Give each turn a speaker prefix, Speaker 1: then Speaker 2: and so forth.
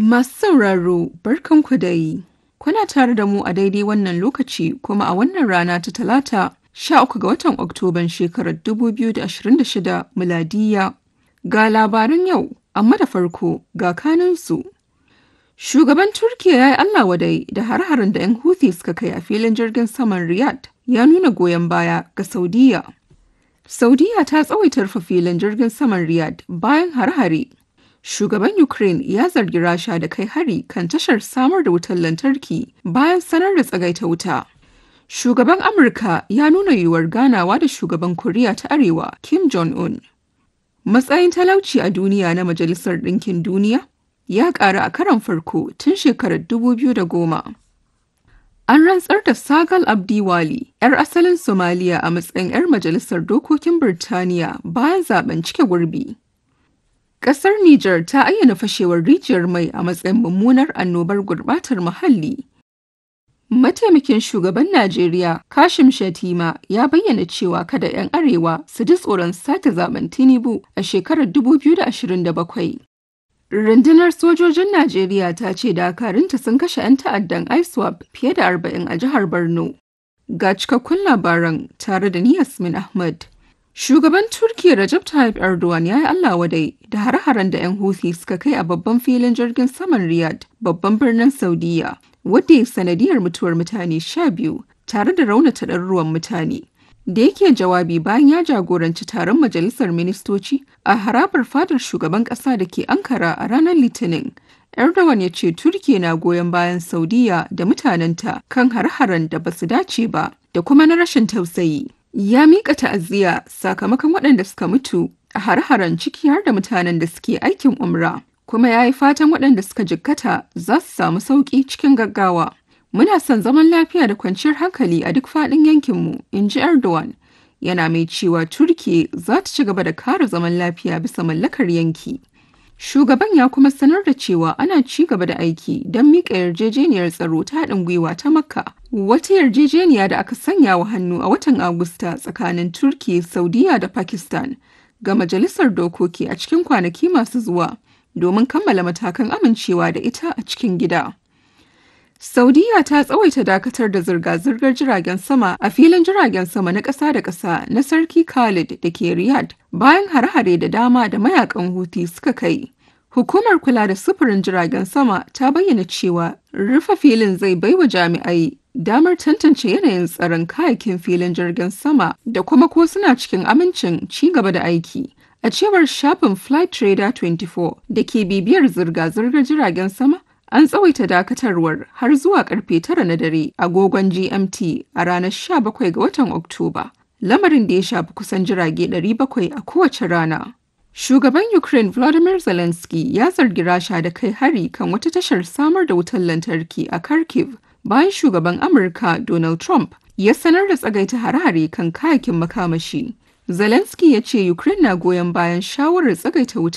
Speaker 1: Masu sauraro barkanku da yi. Kuna tare da mu a daidai wannan lokaci kuma a wannan rana ta talata sha uku ga watan Oktoban shekarar 2026 miladiya. Ga labaran yau, amma da farko ga kanunsu. Shugaban Turkiyya ya yi Allah wadai da har-harin da 'yan Houthi suka kai a filin jirgin saman Riyadh ya nuna goyon baya ga Saudiya. Saudiya ta tsawaita rufe filin jirgin saman Riyadh bayan har-hare. Shugaban Ukraine ya zargi Rasha da kai hari kan tashar samar da wutar lantarki bayan sanar da tsagaita wuta. Shugaban Amurka ya nuna yiwuwar ganawa da shugaban Koriya ta Arewa Kim Jong-un. Matsayin talauci a duniya na Majalisar Ɗinkin Duniya ya ƙaru a karon farko tun shekarar 2010. An rantsar da Sagal Abdiwali, 'yar asalin Somaliya a matsayin 'yar majalisar dokokin Birtaniya bayan zaben cike gurbi. Ƙasar Nijar ta ayyana fashewar rijiyar mai a matsayin mummunar annobar gurbatar muhalli. Mataimakin shugaban Najeriya Kashim Shatima ya bayyana cewa kada 'yan arewa su ji tsoron sake zaben Tinubu a shekarar 2027. Rundunar sojojin Najeriya ta ce dakarunta sun kashe 'yan ta'addan ISWAP fiye da 40 a jihar Borno. Ga cikakkun labaran tare da ni Yasmin Ahmad. Shugaban Turkiyya Recep Tayyip Erdogan ya yi Allah wadai da har-haren da 'yan Houthi suka kai a babban filin jirgin saman Riyadh, babban birnin Saudiya, wadda ya sanadiyar mutuwar mutane sha biyu tare da raunata ɗaruruwan mutane. Da yake jawabi bayan ya jagoranci taron majalisar ministoci a harabar fadar shugaban ƙasa da ke Ankara a ranar Litinin. Erdogan ya ce Turkiyya na goyon bayan Saudiya da mutanenta kan har-haren da ba su dace ba da kuma na rashin tausayi. ya mika ta'aziyya sakamakon waɗanda suka mutu a har-haren ciki har da mutanen da suke aikin umra kuma ya yi fatan waɗanda suka jikkata za su samu sauƙi cikin gaggawa muna son zaman lafiya da kwanciyar hankali a duk faɗin yankinmu in ji erdogan yana mai cewa turki za ta ci gaba da kare zaman lafiya bisa mallakar yanki Shugaban ya kuma sanar da cewa ana ci gaba da aiki don miƙa yarjejeniyar tsaro ta haɗin gwiwa ta Makka. Wata yarjejeniya da aka sanya wa hannu a watan Agusta tsakanin Turki, Saudiya da Pakistan ga Majalisar Dokoki a cikin kwanaki masu zuwa domin kammala matakan amincewa da ita a cikin gida. Saudiya ta tsawaita dakatar da zirga-zirgar jiragen sama a filin jiragen sama na ƙasa da ƙasa na Sarki Khalid da ke Riyadh bayan hare-hare da dama da mayakan Houthi suka kai. Hukumar kula da sufurin jiragen sama ta bayyana cewa rufe filin zai baiwa jami'ai damar tantance yanayin tsaron kayakin filin jirgin sama da kuma ko suna cikin amincin ci gaba da aiki. A cewar shafin Flight Trader 24 da ke bibiyar zirga-zirgar jiragen sama, An tsawaita dakatarwar har zuwa karfe tara na dare agogon GMT a ranar 17 ga watan Oktoba, lamarin da ya shafi kusan jirage 700 a kowace rana. Shugaban Ukraine Volodymyr Zelensky ya zargi Rasha da kai hari kan wata tashar samar da wutar lantarki a Kharkiv bayan shugaban Amurka Donald Trump ya sanar da tsagaita hare-hare kan kayakin makamashi. Zelensky ya ce Ukraine na goyon bayan shawarar tsagaita wuta